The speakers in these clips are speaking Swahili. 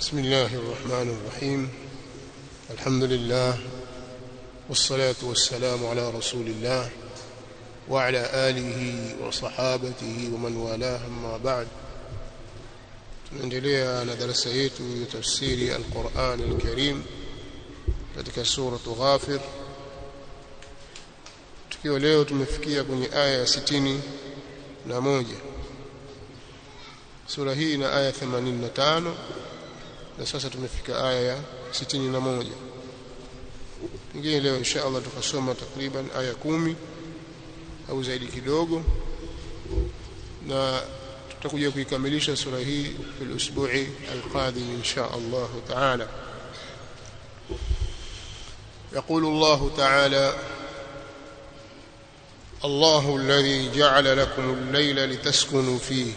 بسم الله الرحمن الرحيم الحمد لله والصلاة والسلام على رسول الله وعلى آله وصحابته ومن والاه أما بعد tunaendelea na darasa yetu ya tafsiri al-Qur'an al-Karim katika sura Ghafir tukiwa leo tumefikia kwenye aya ya sitini na moja sura hii ina aya 85 na sasa tumefika aya ya sitini na moja pengine leo insha Allah tukasoma takriban aya kumi au zaidi kidogo na tutakuja kuikamilisha sura hii fil usbu'i alqadim insha Allah ta'ala يقول الله تعالى الله الذي جعل لكم الليل لتسكنوا فيه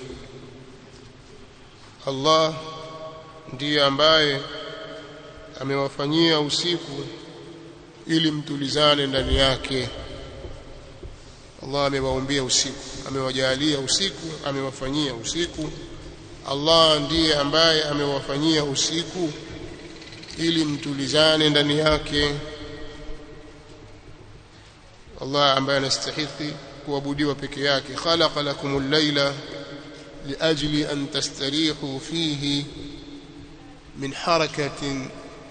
Allah ndiye ambaye amewafanyia usiku ili mtulizane ndani yake Allah amewaumbia usiku amewajalia usiku amewafanyia usiku Allah ndiye ambaye amewafanyia usiku ili mtulizane ndani yake Allah ambaye anastahili kuabudiwa peke yake khalaqa lakumul layla لأجل أن تستريحوا فيه من حركة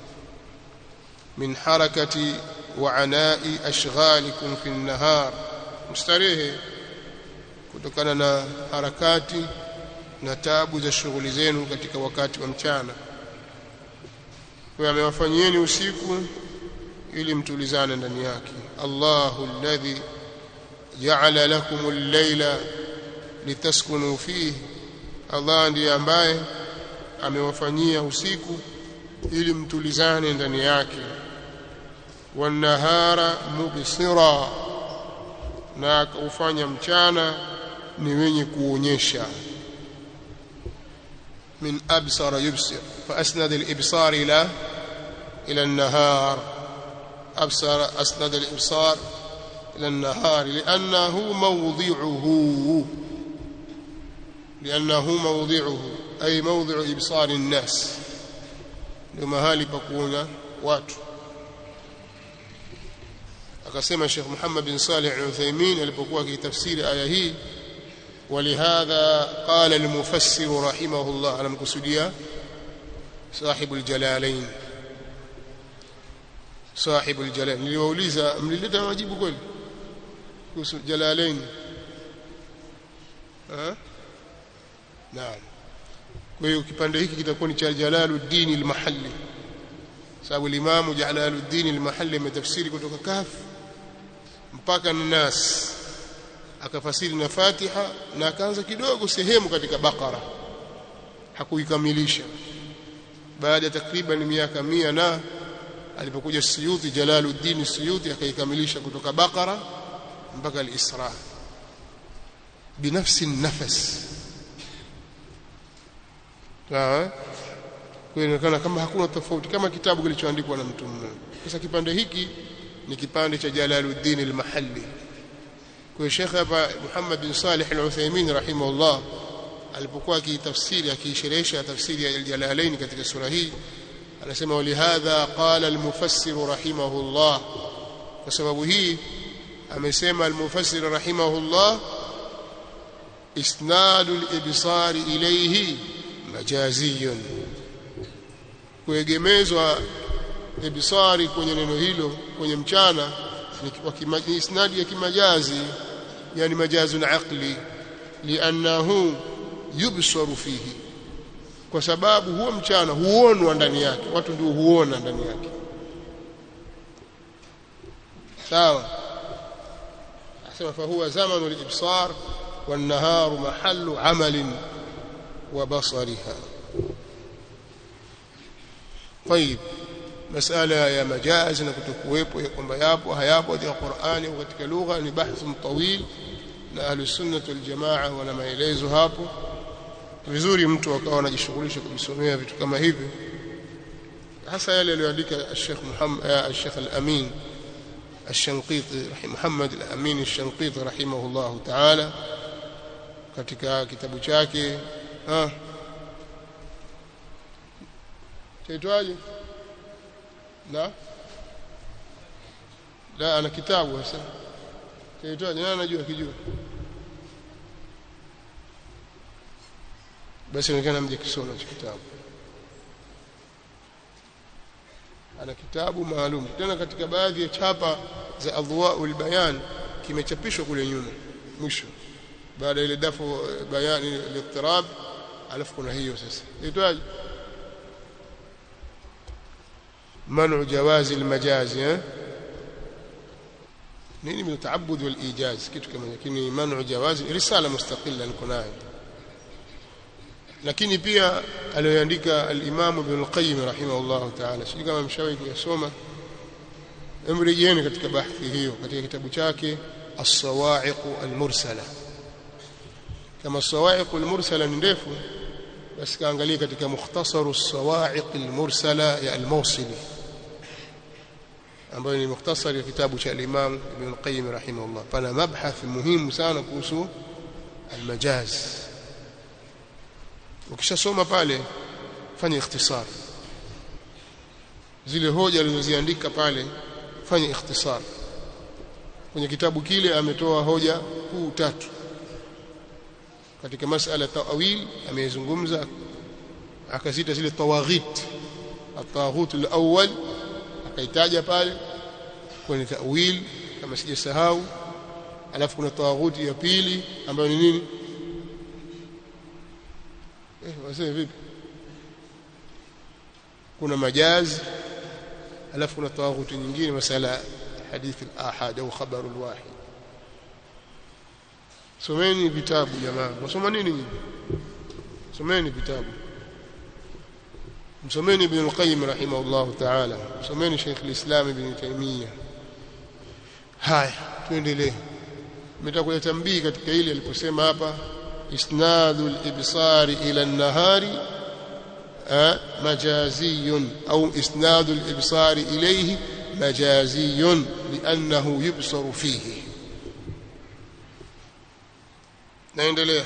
من حركة وعناء أشغالكم في النهار مستريح kutokana na harakati na tabu za shughuli zenu katika wakati wa mchana kwa amewafanyieni usiku ili mtulizane ndani yake Allahu alladhi ja'ala lakum al-layla litaskunu fihi Allah ndiye ambaye amewafanyia usiku ili mtulizane ndani yake wanahara mubsira na akaufanya mchana ni wenye kuonyesha min absara yubsir fa asnad al-ibsar ila ila an-nahar absara asnad al-ibsar ila an-nahar li'annahu mawdi'uhu لأنه موضعه أي موضع إبصار الناس لمهالي بكونا watu akasema Sheikh Muhammad bin Salih al-Uthaymeen alipokuwa akitafsiri aya hii ولهذا قال المفسر رحمه الله انا مقصوديا صاحب الجلالين صاحب الجلال niliwauliza mlileta majibu kweli kuhusu jalalain eh Naam. Kwa hiyo kipande hiki kitakuwa ni cha Jalaluddin al-Mahalli. Sababu Imam Jalaluddin al-Mahalli ametafsiri kutoka Kahf mpaka Nas. Akafasiri na Fatiha na akaanza kidogo sehemu katika Bakara. Hakuikamilisha. Baada ya takriban miaka mia na alipokuja Suyuti Jalaluddin Suyuti akaikamilisha kutoka Bakara mpaka al-Isra. binafsi nafas sawa kwa inaonekana kama hakuna tofauti kama kitabu kilichoandikwa na mtu mmoja sasa kipande hiki ni kipande cha Jalaluddin al-Mahalli kwa Sheikh hapa Muhammad bin Salih al-Uthaymeen rahimahullah alipokuwa akitafsiri akiisherehesha tafsiri ya Jalalain katika sura hii anasema walihadha qala al-mufassir rahimahullah kwa sababu hii amesema al-mufassir rahimahullah isnadul ibsari ilayhi majaziyun kuegemezwa ibsari kwenye neno hilo kwenye mchana ni isnadi ya kimajazi yani majazun aqli liannahu yubsaru fihi kwa sababu huo mchana huonwa ndani yake watu ndio huona ndani yake sawa asema fa huwa zamanu al-ibsar wan-naharu mahallu 'amalin وبصرها طيب مسألة يا مجاز na kutokuwepo ya kwamba yapo hayapo katika Qur'ani au katika lugha ni bahthun tawil na ahlus sunnah wal jamaa wana maelezo hapo vizuri mtu akawa anajishughulisha kujisomea vitu kama hivi hasa yale aliyoandika Sheikh Muhammad Sheikh Al-Amin الشنقيطي محمد الأمين الشنقيطي رحمه الله تعالى katika kitabu chake ah chaitwaje la la ana kitabu sasa chaitwaje nani anajua kijua basi inaonekana mje kisoma hicho kitabu ana kitabu maalum tena katika baadhi ya chapa za adwaul bayan kimechapishwa kule nyuma mwisho baada ile dafu bayani al-ittirab alafu kuna hiyo sasa itwaje منع جواز المجاز nini min taabud wal ijaz kitu kama lakini manu jawaz risala mustaqilla niko nayo lakini pia aliyoandika al-Imam Ibn al-Qayyim rahimahullah ta'ala sijui kama mshawahi kuyasoma emrejeeni katika bahthi hiyo katika kitabu chake as-sawa'iq al-mursala kama as-sawa'iq al-mursala ni ndefu basi kaangalia katika mukhtasaru as-sawa'iq al-mursala ya al-Mawsili ambayo ni mukhtasari ya kitabu cha al-Imam Ibn al-Qayyim rahimahullah pana mabhath muhimu sana kuhusu al-majaz ukishasoma pale fanya ikhtisar zile hoja alizoziandika pale fanya ikhtisar kwenye kitabu kile ametoa hoja kuu tatu katika masala tawil amezungumza akazita zile tawaghit at-taghut al-awwal akaitaja pale kwenye tawil kama sijasahau alafu kuna tawaghuti ya pili ambayo ni nini eh waseme vipi kuna majazi alafu kuna tawaghuti nyingine masala hadith al-ahad au khabar al-wahid someni vitabu jamaa msoma nini nyinyi someni vitabu msomeni ibn al-qayyim rahimahullah ta'ala msomeni sheikh al-islam ibn taymiyyah haya tuendelee nimetakuja tambii katika ile aliposema hapa isnadu al-ibsari ila an-nahari majaziyun au isnadu al-ibsari ilayhi majaziyun li'annahu yubsaru fihi naendelea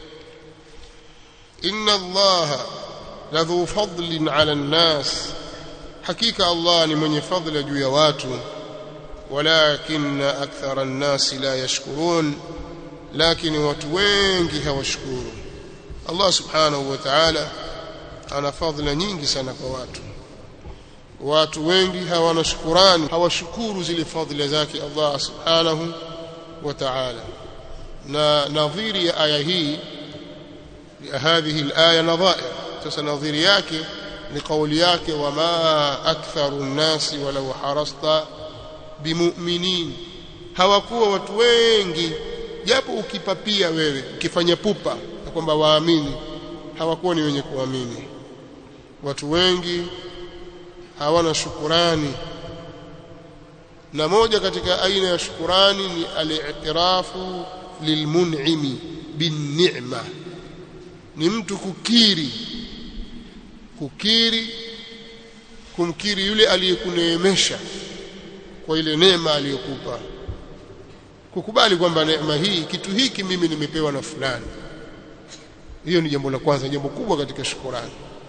inna allaha ladhu fadlin ala nnas hakika Allah ni mwenye fadhila juu ya watu walakin akthara an-nas la yashkurun lakini watu wengi hawashukuru Allah subhanahu wa ta'ala ana fadhila nyingi sana kwa watu watu wengi hawana shukurani hawashukuru zile fadhila zake Allah subhanahu wa ta'ala na nadhiri ya aya hii هذه الآية نظائر sasa nadhiri yake ni kauli yake wama aktharu nnasi walau harasta bimu'minin hawakuwa watu wengi japo ukipapia wewe ukifanya pupa na kwamba waamini hawakuwa ni wenye kuamini watu wengi hawana shukurani na moja katika aina ya shukurani ni al-i'tirafu lilmun'imi bin ni'ma ni mtu kukiri kukiri kumkiri yule aliyekuneemesha kwa ile neema aliyokupa kukubali kwamba neema hii kitu hiki mimi nimepewa na fulani hiyo ni jambo la kwanza jambo kubwa katika shukurani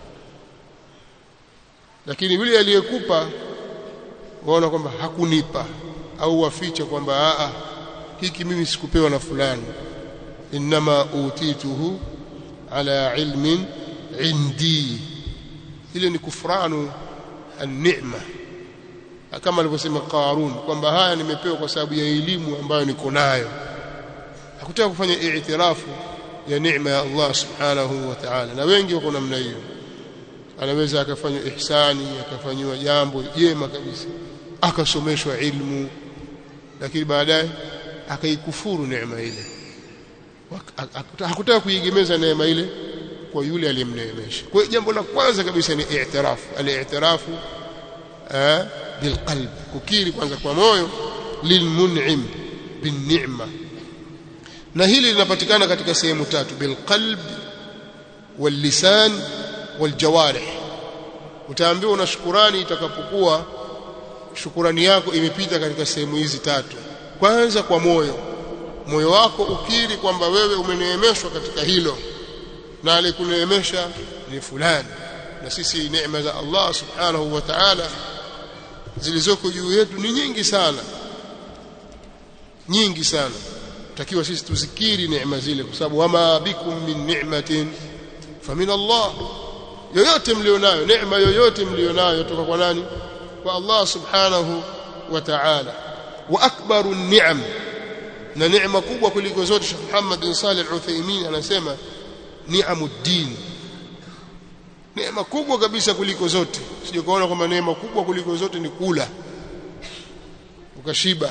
lakini yule aliyekupa waona kwamba hakunipa au waficha kwamba a hiki mimi sikupewa na fulani inma utituhu ala ilmin indi ile ni kufranu an-ni'ma kama alivyosema Qarun kwamba haya nimepewa kwa sababu ya elimu ambayo niko nayo hakutaka kufanya i'tirafu ya neema ya Allah subhanahu wa ta'ala na wengi wako namna hiyo anaweza akafanywa ihsani akafanywa jambo jema kabisa akasomeshwa ilmu lakini baadaye akaikufuru neema ile hakutaka kuiegemeza neema ile kwa yule aliyemneemesha kwa hiyo jambo la kwanza kabisa ni i'tirafu al-i'tirafu bilqalb kukiri kwanza kwa moyo lilmun'im binni'ma na hili linapatikana katika sehemu tatu bilqalb wallisan waljawarih utaambiwa una shukurani itakapokuwa shukurani yako imepita katika sehemu hizi tatu kwanza kwa moyo moyo wako ukiri kwamba wewe umeneemeshwa katika hilo na alikuneemesha ni fulani na sisi neema za Allah subhanahu wa ta'ala zilizoko juu yetu ni nyingi sana nyingi sana takiwa sisi tuzikiri neema zile kwa sababu wama bikum min ni'matin famin Allah yoyote mlionayo neema yoyote mlionayo toka kwa nani kwa Allah subhanahu wa ta'ala wa akbaru ni'am na neema kubwa kuliko zote Sheikh Muhammad bin Salih al-Uthaymeen anasema ni'amuddin neema kubwa kabisa kuliko zote sije kuona kwamba neema kubwa kuliko zote ni kula ukashiba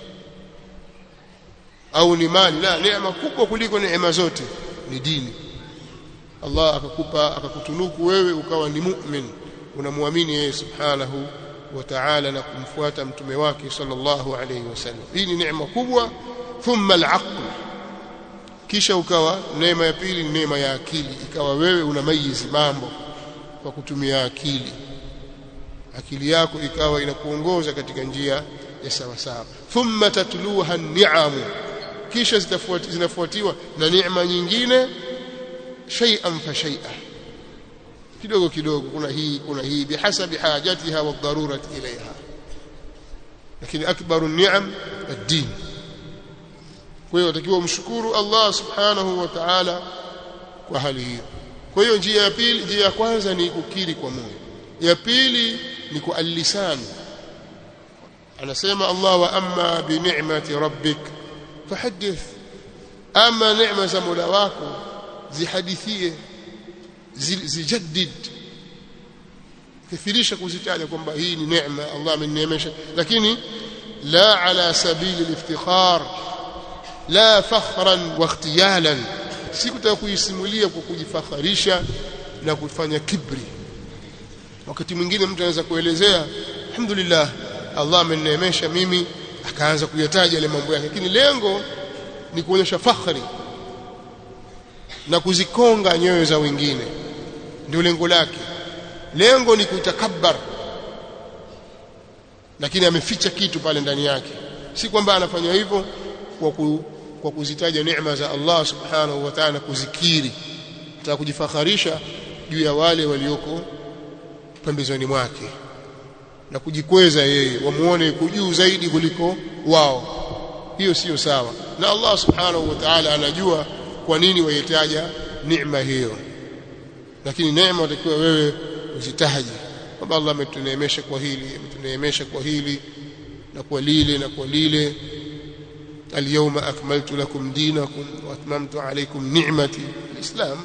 au ni mali la neema kubwa kuliko neema zote ni dini Allah akakupa akakutunuku wewe ukawa ni mu'min unamwamini yeye subhanahu wa ta'ala na kumfuata mtume wake sallallahu alayhi wasallam hii ni neema kubwa thumma al-aql kisha ukawa neema ya pili ni neema ya akili ikawa wewe unamayizi mambo kwa kutumia akili akili yako ikawa inakuongoza katika njia ya sawa sawa thumma tatluha ni'amu kisha zitafuati zinafuatiwa na neema nyingine shay'an fa shay'a kidogo kidogo kuna hii kuna hii bihasabi hajatiha wa darurati ilaiha lakini akbaru ni'am ad-din kwa hiyo utakiwa mshukuru Allah subhanahu wa ta'ala kwa hali hiyo kwa hiyo njia ya pili njia ya kwanza ni kukiri kwa moyo ya pili ni kwa lisan anasema Allah wa amma bi ni'mati rabbik fahaddith ama neema za Mola wako zihadithie zijaddid kithirisha kuzitaja kwamba hii ni neema Allah amenineemesha lakini la ala sabili al-iftikhar la fakhran wa ikhtiyalan si kutaka kuisimulia kwa kujifakharisha na kufanya kibri wakati mwingine mtu anaweza kuelezea alhamdulillah Allah amenineemesha mimi akaanza kuyataja yale mambo yake lakini lengo ni kuonyesha fakhri na kuzikonga nyoyo za wengine ndio lengo lake lengo ni kutakabbar lakini ameficha kitu pale ndani yake si kwamba anafanya hivyo kwa ku, kwa kuzitaja neema za Allah subhanahu wa ta'ala kuzikiri ta kujifakharisha juu ya wale walioko pembezoni mwake na kujikweza yeye wamuone kujuu zaidi kuliko wao hiyo sio sawa na Allah subhanahu wa ta'ala anajua kwa nini waitaja neema hiyo lakini neema utakiwa wewe uzitaje kwamba Allah ametuneemesha kwa hili ametuneemesha kwa hili na kwa lile na kwa lile اليوم أكملت لكم دينكم وأتممت عليكم نعمتي الإسلام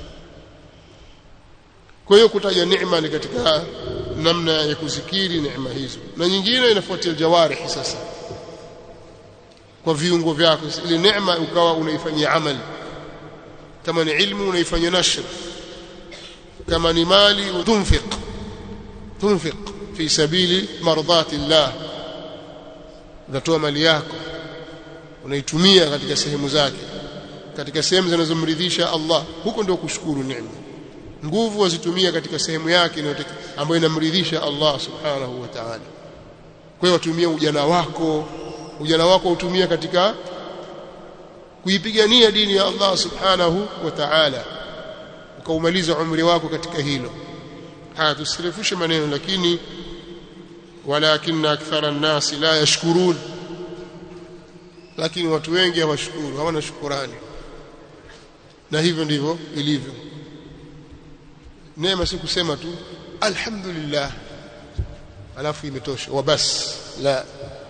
kwa hiyo kutaja neema ni katika namna ya kuzikiri neema hizo na nyingine inafuatia jawarihi sasa kwa viungo vyako ile neema ukawa unaifanyia amali kama ni ilmu unaifanyia nashr kama ni mali tunfiq tunfiq fi sabili mardati llah unatoa mali yako unaitumia katika sehemu zake katika sehemu zinazomridhisha Allah huko ndio kushukuru neema nguvu wazitumia katika sehemu yake ambayo inamridhisha Allah subhanahu wa ta'ala kwa hiyo watumia ujana wako ujana wako utumia katika kuipigania dini ya Allah subhanahu wa ta'ala ukaumaliza umri wako katika hilo haya tusirefushe maneno lakini walakinna akthara an-nas la yashkurun lakini watu wengi hawashukuru hawana shukurani na hivyo ndivyo ilivyo neema si kusema tu alhamdulillah alafu imetosha wa bas la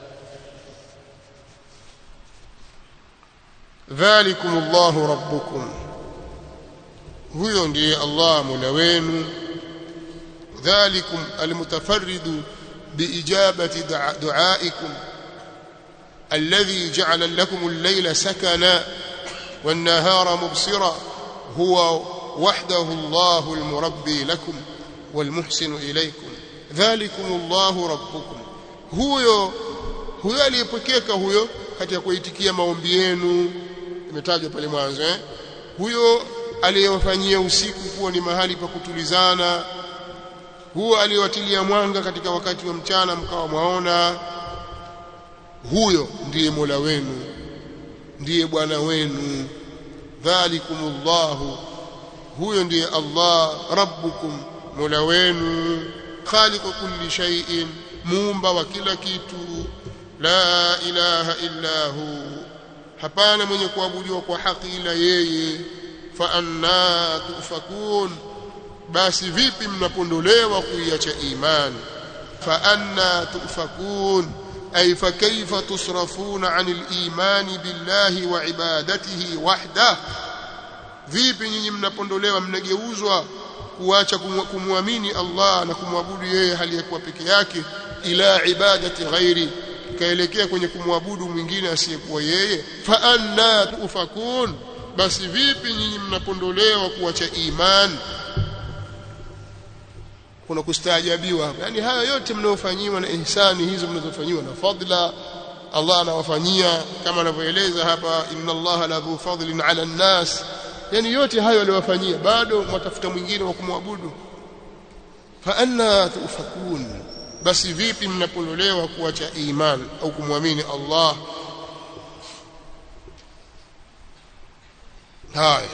dhalikum Allahu rabbukum huyo ndiye Allah mola wenu dhalikum almutafarridu biijabati duaikum الذي جعل لكم الليل سكنا والنهار مبصرا هو وحده الله المربي لكم والمحسن إليكم ذلكم الله ربكم huyo huyo aliyepokeka huyo katika kuitikia maombi yenu imetajwa pale mwanzo eh huyo aliyewafanyia usiku kuwa ni mahali pa kutulizana huyo aliyewatilia mwanga katika wakati wa mchana mkawa mwaona huyo ndiye Mola wenu ndiye bwana wenu dhalikumullahu huyo ndiye Allah rabbukum mola wenu khaliqu kulli shay'in muumba wa kila kitu la ilaha illa hu hapana mwenye kuabudiwa kwa haki ila yeye fa anna tufakun basi vipi mnapondolewa kuiacha imani fa anna tufakun ay fa kayfa tusrafuna anil imani billahi wa ibadatihi wahda vipi nyinyi mnapondolewa mnageuzwa kuacha kumwamini Allah na kumwabudu yeye hali ya kuwa peke yake ila ibadati ghairi kaelekea kwenye kumwabudu mwingine asiyekuwa yeye fa anna tufakun basi vipi nyinyi mnapondolewa kuacha imani kuna kustaajabiwa yani haya yote mnayofanyiwa na ihsani hizo mnazofanyiwa na fadla Allah anawafanyia kama anavyoeleza hapa inna Allah la dhu fadlin ala an-nas yani yote hayo aliyowafanyia bado mwatafuta mwingine wa kumwabudu fa anna tufakun basi vipi mnapondolewa kuacha iman au kumwamini Allah haya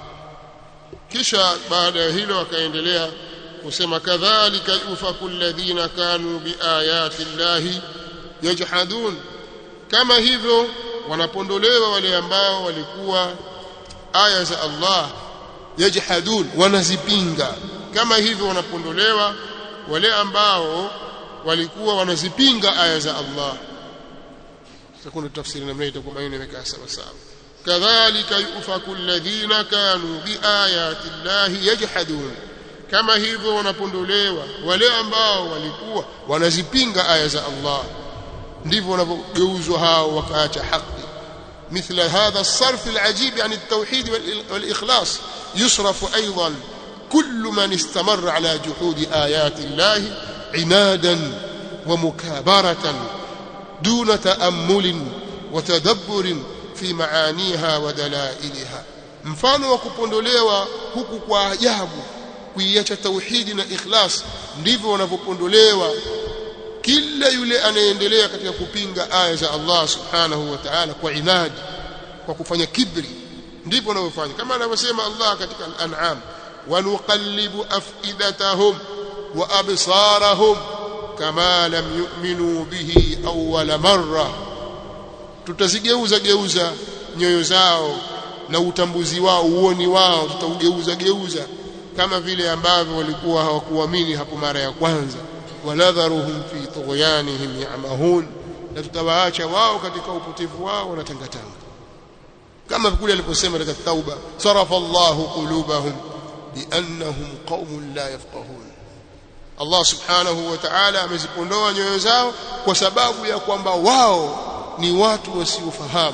kisha baada ya hilo akaendelea kusema kadhalika yufaku alladhina kanu biayati llahi yajhadun kama hivyo wanapondolewa wale ambao walikuwa aya za Allah yajhadun wanazipinga kama hivyo wanapondolewa wale ambao walikuwa wanazipinga aya za Allah takuna tafsiri namna itakuwa maneno yamekaa sawa sawa kadhalika yufaku alladhina kanu biayati llahi yajhadun kama hivyo wanapondolewa wale ambao walikuwa wanazipinga aya za Allah ndivyo wanavyogeuzwa hao wakaacha haki مثل هذا الصرف العجيب عن التوحيد والإخلاص يصرف أيضا كل من استمر على جحود آيات الله عنادا ومكابرة دون تأمل وتدبر في معانيها ودلائلها mfano wa kupondolewa huku kwa ajabu kuiacha tauhidi na ikhlas ndivyo wanavyopondolewa kila yule anayeendelea katika kupinga aya za Allah subhanahu wa ta'ala kwa inadi kwa kufanya kibri ndivyo wanavyofanya kama anavyosema Allah katika al-an'am wa nuqallibu afidatahum wa absarahum kama lam yu'minu bihi awwala marra tutazigeuza geuza nyoyo zao na utambuzi wao uoni wao tutaugeuza geuza kama vile ambavyo walikuwa hawakuamini hapo mara ya kwanza wanadharuhum fi tughyanihim ya'mahun na tutawaacha wao katika upotevu wao wanatangatanga kama kule aliposema katika tauba sarafa Allahu qulubahum biannahum qaumun la yafqahun Allah subhanahu wa ta'ala amezipondoa nyoyo zao kwa sababu ya kwamba wao ni watu wasiofahamu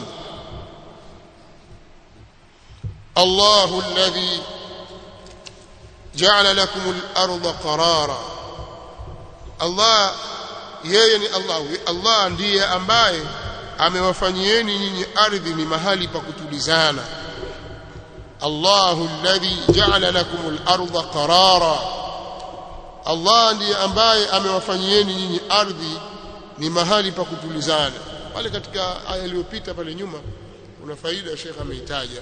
Allahu alladhi ja'ala lakum al-ardha qarara Allah yeye ni Allah Allah ndiye ambaye amewafanyieni nyinyi ardhi ni mahali pa kutulizana Allahu alladhi ja'ala lakum al-ardha qarara Allah ndiye ambaye amewafanyieni nyinyi ardhi ni mahali pa kutulizana pale katika aya iliyopita pale nyuma kuna faida Sheikh ameitaja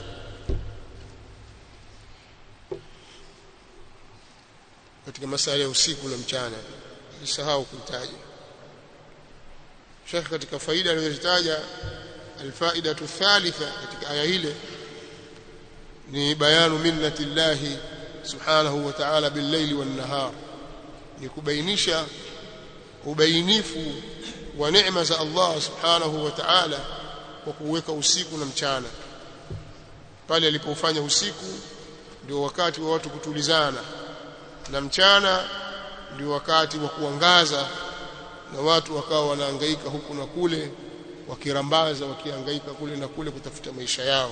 katika masala ya usiku na mchana nisahau kuitaja Sheikh katika faida alizozitaja alfaidatu thalitha katika aya ile ni bayanu minnati llahi subhanahu wa ta'ala bil-layli wan-nahar ni kubainisha ubainifu wa neema za Allah subhanahu wa ta'ala kwa kuweka usiku na mchana pale alipofanya usiku ndio wakati wa watu kutulizana na mchana ndio wakati wa kuangaza na watu wakawa wanahangaika huku na kule wakirambaza wakihangaika kule na kule kutafuta maisha yao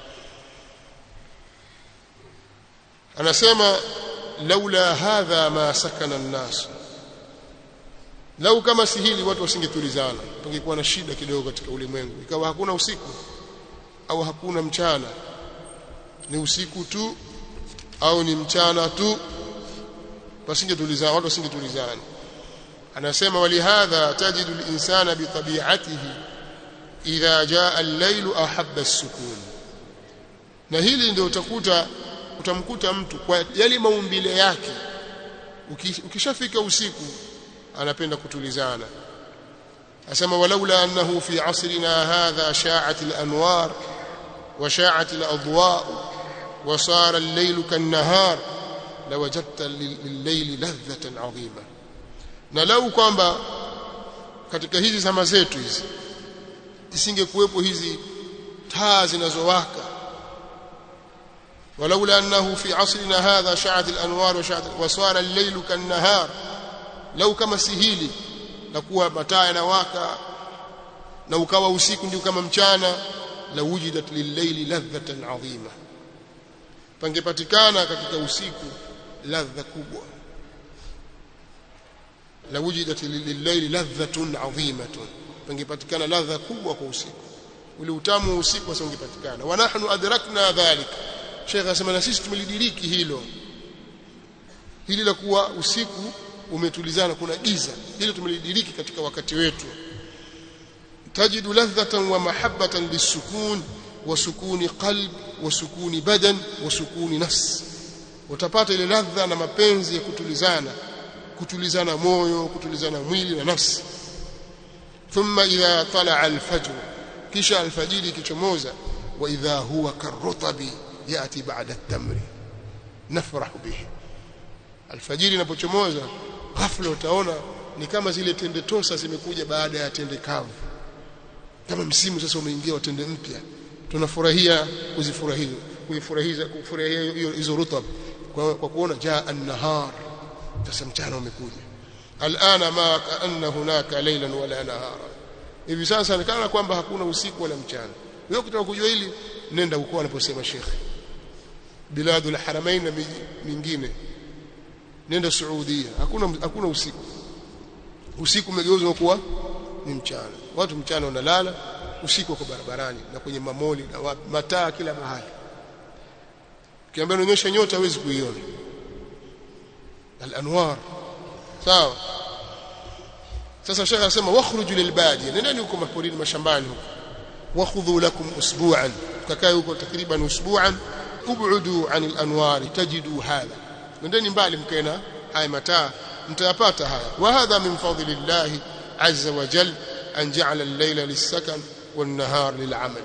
anasema laula hadha ma sakana an-nas lau kama si hili watu wasingetulizana pangekuwa na shida kidogo katika ulimwengu ikawa hakuna usiku au hakuna mchana ni usiku tu au ni mchana tu wasingetulizana watu wasingetulizana anasema walihadha tajidu al-insana bi tabi'atihi idha jaa al-laylu ahabba as-sukun na hili ndio utakuta utamkuta mtu kwa yale maumbile yake ukishafika usiku anapenda kutulizana asema walaula annahu fi asrina hadha sha'at al-anwar wa sha'at al-adwa wa sara al-layl kan-nahar lawajadta lil-layli ladhatan 'azima na lau kwamba katika hizi zama zetu hizi isingekuwepo hizi taa zinazowaka walaula annahu fi asrina hadha sha'at al-anwar wa sha'at wa sara al-layl kan-nahar lau kama si hili na kuwa mataa yanawaka na ukawa usiku ndio kama mchana la wujidat lil-layli ladhatan 'azima pangepatikana katika usiku ladha kubwa la wujidat lil-layli ladhatun 'azimatun pangepatikana ladha kubwa kwa usiku ule utamu wa usiku sasa ungepatikana wa nahnu adrakna dhalik Sheikh asema na sisi tumelidiriki hilo hili la kuwa usiku umetulizana kuna giza hilo tumelidiriki katika wakati wetu tajidu ladhatan wa mahabbatan lisukun wa sukuni qalb wa sukuni badan wa sukuni nafs utapata ile ladha na mapenzi ya kutulizana kutulizana moyo kutulizana mwili na nafsi thumma idha talaa alfajr kisha alfajiri kichomoza wa idha huwa karutabi yati ba'da at-tamri nafrahu bihi alfajiri inapochomoza ghafla utaona ni kama zile tende tosa zimekuja baada ya tende kavu kama msimu sasa umeingia wa tende mpya tunafurahia kuzifurahia kuifurahia kufurahia hizo rutab kwa, kwa kuona jaa an-nahar sasa mchana umekuja alana ma kaanna hunaka laylan wala nahara hivi sasa ni kana kwamba hakuna usiku wala mchana wewe ukitaka kujua hili nenda uko anaposema shekhe biladul haramain na mingine nenda Saudia hakuna hakuna usiku usiku umegeuzwa kuwa ni mchana watu mchana wanalala usiku wako barabarani na kwenye mamoli na mataa kila mahali kiambia nionyesha nyota hawezi kuiona al-anwar sawa sasa shekha anasema wakhruju lilbadi nendeni huko maporini mashambani huko wakhudhu lakum usbu'an kakae huko takriban usbu'an ub'udu 'anil anwar tajidu hadha nendeni mbali mkaena haya mataa mtayapata haya wa hadha min fadlillah azza wa jal an ja'ala al-layla lis-sakan wan-nahar lil-'amal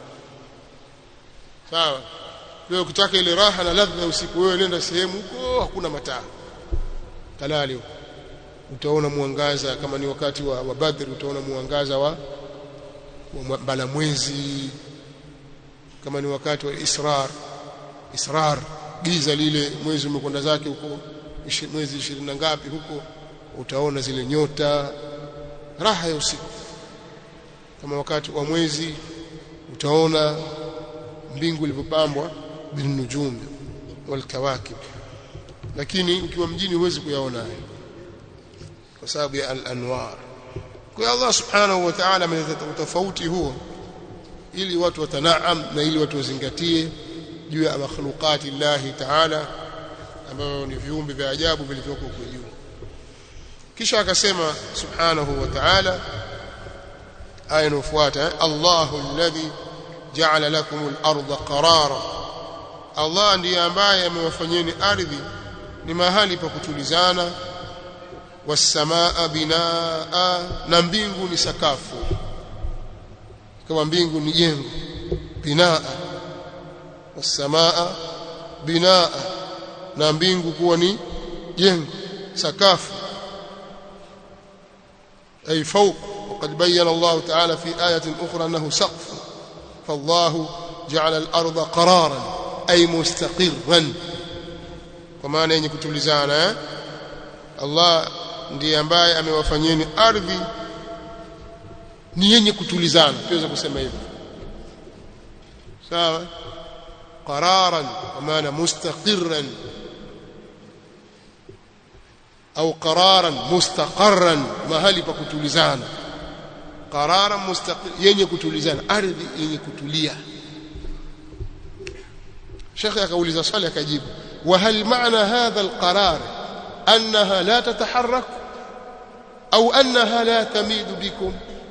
sawa wewe ukitaka ile raha na ladha usiku wewe nenda sehemu huko hakuna mataa kalali huko utaona mwangaza kama ni wakati wa, wa Badr utaona mwangaza wa, wa bala mwezi kama ni wakati wa Israr Israr giza lile mwezi umekwenda zake huko mwezi ishirini na ngapi huko utaona zile nyota raha ya usiku kama wakati wa mwezi utaona mbingu ilivyopambwa bin nujum wal kawakib lakini ukiwa mjini huwezi kuyaona hayo kwa sababu ya al-anwar kwa Allah subhanahu wa ta'ala ameleta utofauti huo ili watu watanaam na ili watu wazingatie juu ya makhluqati Allah ta'ala ambao ni viumbe vya ajabu vilivyoko huko juu kisha akasema subhanahu wa ta'ala aya inayofuata Allahu alladhi ja'ala lakum al-ardha qarara Allah ndiye ambaye amewafanyeni ardhi ni mahali pa kutulizana wasamaa binaa na mbingu ni sakafu kama mbingu ni jengo binaa wasamaa binaa na mbingu kuwa ni jengo sakafu أي فوق وقد بين الله تعالى في آية أخرى أنه سقف فالله جعل الأرض قرارا أي مستقرا وما نيني كتلزانا الله ndiye ambaye amewafanyeni ardhi ni yenye kutulizana tuweza kusema hivyo sawa qararan kwa maana mustaqirran au qararan mustaqarran mahali pa kutulizana qararan mustaqir yenye kutulizana ardhi yenye kutulia Sheikh akauliza swali akajibu wa hal maana hadha alqarar annaha la tataharrak au annaha la tamidu bikum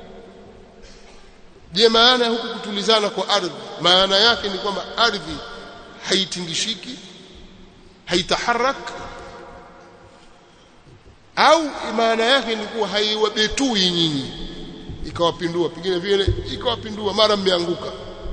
je maana huku kutulizana kwa ardhi maana yake ni kwamba ardhi haitingishiki haitaharak au maana yake ni kuwa haiwabetui nyinyi ikawapindua pengine vile ikawapindua mara mmeanguka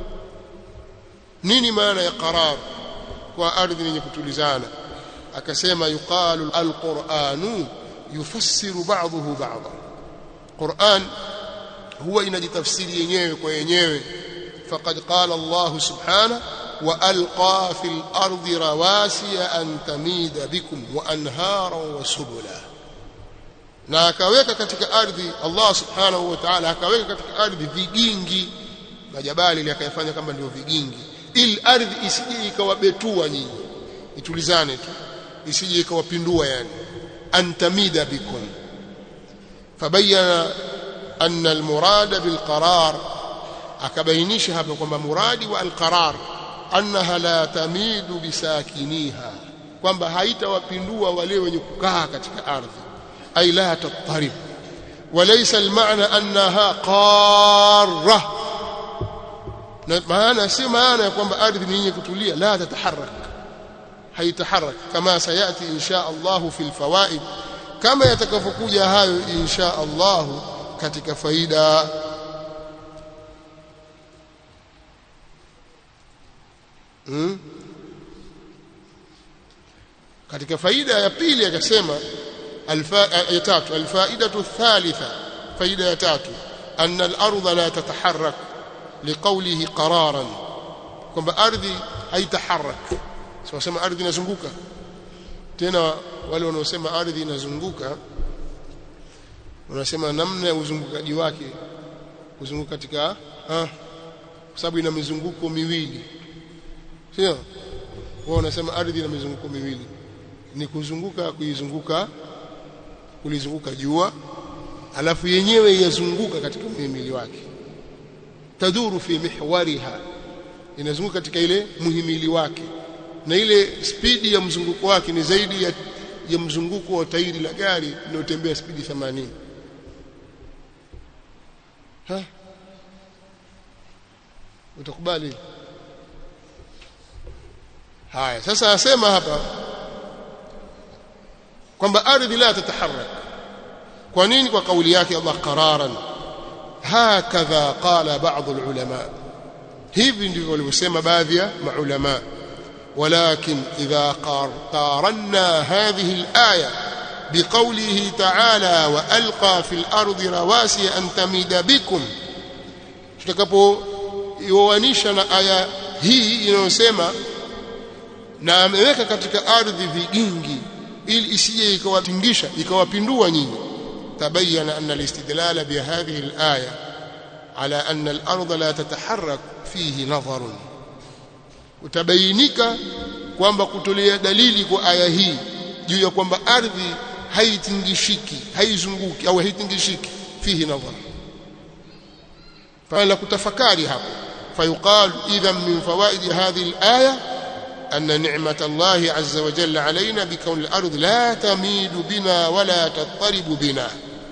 nini maana ya qarar kwa ardhi yenye kutulizana akasema yuqalu alquranu yufassiru ba'dahu ba'dha Qur'an huwa inajitafsiri yenyewe kwa yenyewe faqad qala Allah subhanahu wa alqa fil ardi rawasiya an tamida bikum wa anhara wa subula na akaweka katika ardhi Allah subhanahu wa ta'ala akaweka katika ardhi vigingi majabali ile akayafanya kama ndio vigingi ili ardhi isije ikawabetua nyinyi itulizane tu isije ikawapindua yani antamida bikum fabayana anna almurada bilqarar akabainisha hapa kwamba muradi wa alqarar annaha la tamidu bisakiniha kwamba haitawapindua wale wenye kukaa katika ardhi ay la tattarib وليس المعنى انها قاره maana si maana ya kwamba ardhi ni yenye kutulia la tataharak haitaharak kama sayati insha Allah fi alfawaid kama yatakavyokuja hayo insha Allah katika faida hmm? katika faida ya pili akasema ya tatu alfaidatu thalitha faida ya tatu anna al-ardha la tataharrak liqawlihi qararan kwamba ardhi haitaharak sio sema ardhi inazunguka tena wale wanaosema ardhi inazunguka wanasema namna ya uzungukaji wake kuzunguka katika ah kwa sababu ina mizunguko miwili sio wao wanasema ardhi ina mizunguko miwili ni kuzunguka kuizunguka kulizunguka jua alafu yenyewe yazunguka katika muhimili wake taduru fi mihwariha inazunguka katika ile muhimili wake na ile spidi ya mzunguko wake ni zaidi ya, ya mzunguko wa tairi la gari linalotembea spidi 80 ha utakubali haya sasa asema hapa kwamba ardhi la tataharak kwa nini kwa kauli yake Allah qararan hakadha qala baadhi ulama hivi ndivyo walivyosema baadhi ya maulama ولكن إذا قارنا هذه الآية بقوله تعالى وألقى في الأرض رواسي أن تميد بكم tutakapoiwanisha na aya hii inayosema na ameweka katika ardhi vigingi ili isije ikawatingisha ikawapindua nyinyi tabayyana anna al-istidlal bi hadhihi al-aya ala anna al-ardha la tataharrak fihi nadharun utabainika kwamba kutolea dalili kwa aya hii juu ya kwamba ardhi haitingishiki haizunguki au haitingishiki fihi nadhar fala kutafakari hapo fayuqal idhan min fawaid hadhihi alaya أن نعمة الله عز وجل علينا بكون الأرض لا تميد بنا ولا تضطرب بنا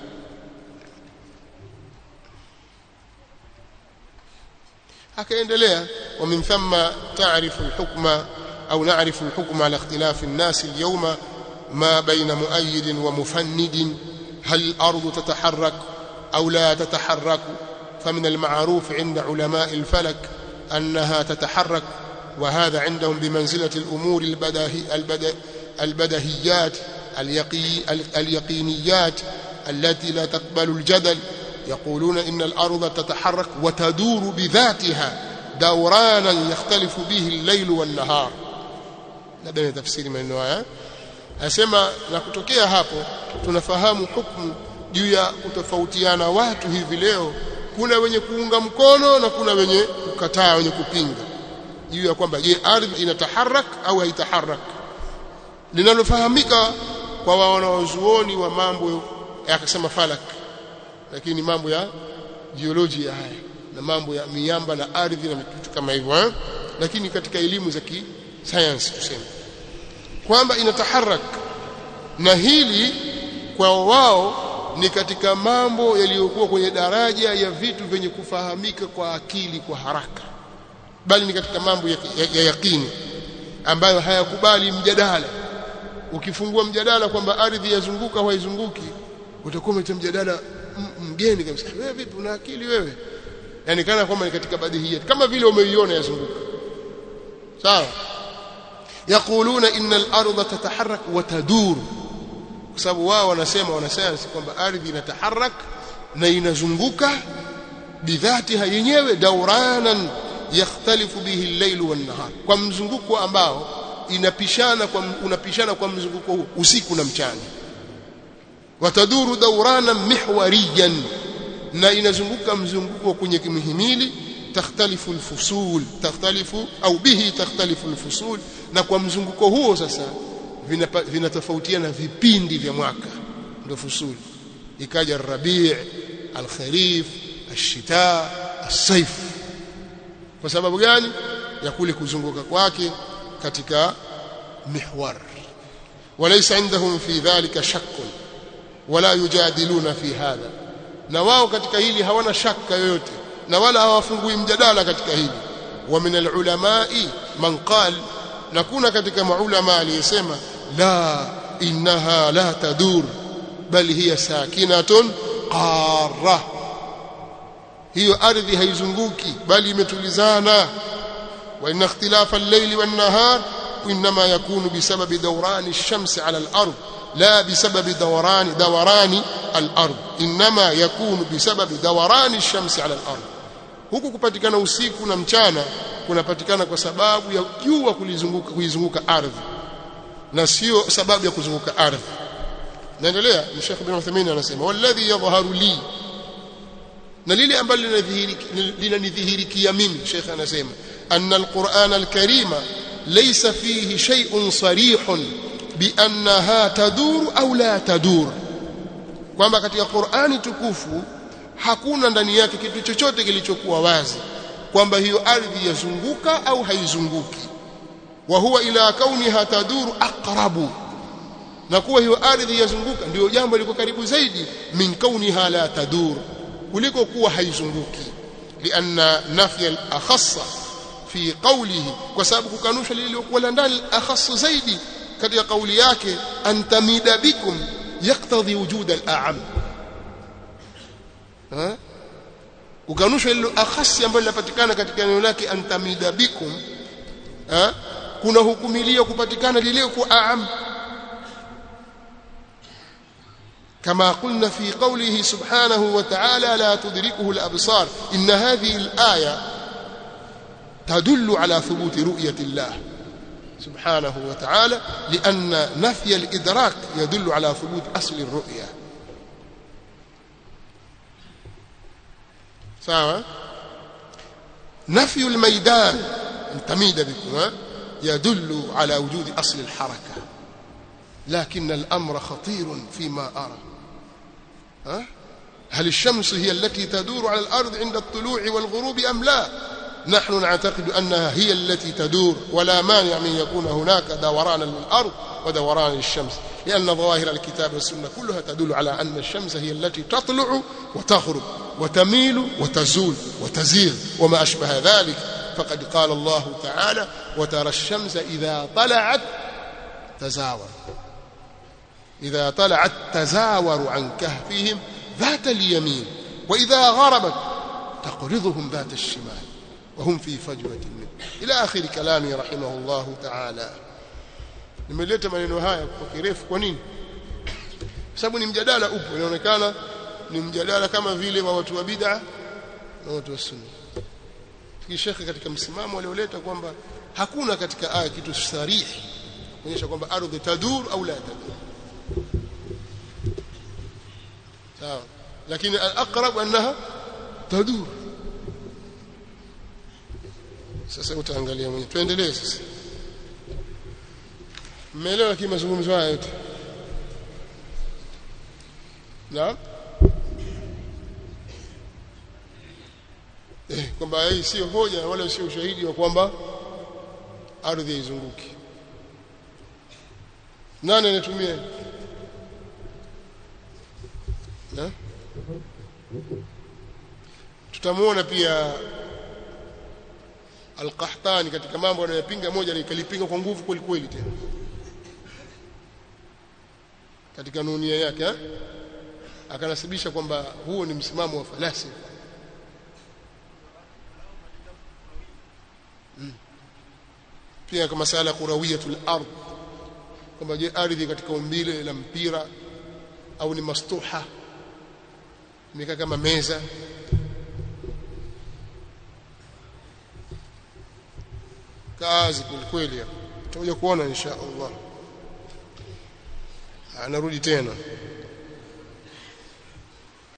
akaendelea ومن ثم تعرف الحكم أو نعرف الحكم على اختلاف الناس اليوم ما بين مؤيد ومفند هل الأرض تتحرك أو لا تتحرك فمن المعروف عند علماء الفلك أنها تتحرك وهذا عندهم بمنزلة الأمور البدهي البده البدهيات اليقي اليقينيات التي لا تقبل الجدل يقولون إن الأرض تتحرك وتدور بذاتها دورانا يختلف به الليل والنهار labda tafsiri maneno haya anasema na kutokea hapo tunafahamu hukumu juu ya kutofautiana watu hivi leo kuna wenye kuunga mkono na kuna wenye kukataa wenye kupinga juu ya kwamba je ardhi inataharak au haitaharak linalofahamika kwa wanaozuoni wa mambo yakasema falak lakini mambo ya jiolojia haya na mambo ya miamba na ardhi na vitu kama hivyo eh? lakini katika elimu za kisayansi tuseme kwamba inataharak na hili kwa wao ni katika mambo yaliyokuwa kwenye daraja ya vitu vyenye kufahamika kwa akili kwa haraka bali ni katika mambo ya, ya, ya yakini ambayo hayakubali mjadala ukifungua mjadala kwamba ardhi yazunguka au haizunguki utakuwa umeleta mjadala mgeni kabisa wewe vipi una akili wewe yani kana kwamba ni katika badihiyat kama vile umeiona yazunguka sawa yaquluna inna al-ardha tataharrak wa tadur kwa sababu wao wanasema wanasayansi kwamba ardhi inataharak na inazunguka bidhatiha yenyewe dauranan yakhtalifu bihi al-layl wan-nahar kwa mzunguko ambao inapishana kwa unapishana kwa mzunguko huu usiku na mchana wataduru daurana mihwariyan na inazunguka mzunguko kwenye kimhimili takhtalifu alfusul takhtalifu au bihi takhtalifu alfusul na kwa mzunguko huo sasa vinatofautiana vipindi vya mwaka ndio fusul ikaja rabi' alkharif ashita as-sayf kwa sababu gani ya kule kuzunguka kwake katika mihwar walaysa indahum fi dhalika shakkun wala yujadiluna fi hadha na wao katika hili hawana shaka yoyote na wala hawafungui mjadala katika hili wa min alulamai man qal na kuna katika maulama aliyesema la innaha la tadur bal hiya sakinatun qarra hiyo ardhi haizunguki bali imetulizana wa inna ikhtilafa al-layli wan-nahar inma yakunu bisababi dawrani ash-shamsi 'ala al-ard لا بسبب دوران دوران الارض انما يكون بسبب دوران الشمس على الارض huku kupatikana usiku na mchana kunapatikana kwa sababu ya jua kulizunguka kuizunguka ardhi na sio sababu ya kuzunguka ardhi naendelea Sheikh bin Uthaymeen anasema walladhi yadhharu li na lile ambalo linanidhihirikia mimi Sheikh anasema anna alquran alkarima laysa fihi shay'un sarihun biannaha taduru au la tadur kwamba katika Qur'ani tukufu hakuna ndani yake kitu chochote kilichokuwa wazi kwamba hiyo ardhi yazunguka au haizunguki wa huwa ila kauniha taduru aqrabu na kuwa hiyo ardhi yazunguka ndio jambo liko karibu zaidi min kauniha la tadur kuliko kuwa haizunguki lianna nafya al-akhassa fi qawlihi kwa sababu kukanusha lililokuwa la ndani akhassu zaidi katika kauli yake antamida bikum yaktadhi wujud al-a'am ha kukanusha ile akhasi ambayo linapatikana katika neno lake antamida bikum ha kuna hukumilia kupatikana lile kwa a'am كما قلنا في قوله سبحانه وتعالى لا تدركه الأبصار إن هذه الآية تدل على ثبوت رؤية الله سبحانه وتعالى لأن نفي الإدراك يدل على ثبوت أصل الرؤية سواء نفي الميدان تميد بكم يدل على وجود أصل الحركة لكن الأمر خطير فيما أرى ها؟ هل الشمس هي التي تدور على الأرض عند الطلوع والغروب أم لا نحن نعتقد أنها هي التي تدور ولا مانع من يكون هناك دوران للأرض ودوران للشمس لأن ظواهر الكتاب والسنة كلها تدل على أن الشمس هي التي تطلع وتغرب وتميل وتزول وتزيغ وما أشبه ذلك فقد قال الله تعالى وترى الشمس إذا طلعت تزاور إذا طلعت تزاور عن كهفهم ذات اليمين وإذا غربت تقرضهم ذات الشمال وهم في فجوة منه إلى آخر كلامه رحمه الله تعالى nimeleta maneno haya kwa kirefu kwa nini sababu ni mjadala upo inaonekana ni mjadala kama vile wa watu wa bid'a na watu wa sunna shekhe katika msimamo alioleta kwamba hakuna katika aya kitu sarihi kuonyesha kwamba ardhi tadur au la tadur sawa lakini al-aqrab annaha tadur sasa utaangalia mwenyewe tuendelee sasa mmeelewa lakini mazungumzo haya yote naam eh kwamba hii sio hoja wala sio ushahidi wa kwamba ardhi haizunguki nani anatumia na tutamuona pia Al-Qahtani katika mambo anayopinga moja likalipinga kwa nguvu kweli kweli tena katika nunia yake ha? akanasibisha kwamba huo ni msimamo wa falasifa hmm. pia kama masala kurawiyatul ardh kwamba je ardhi katika umbile la mpira au ni mastuha imekaa kama meza kazi kwelikweli tutakuja kuona insha Allah anarudi tena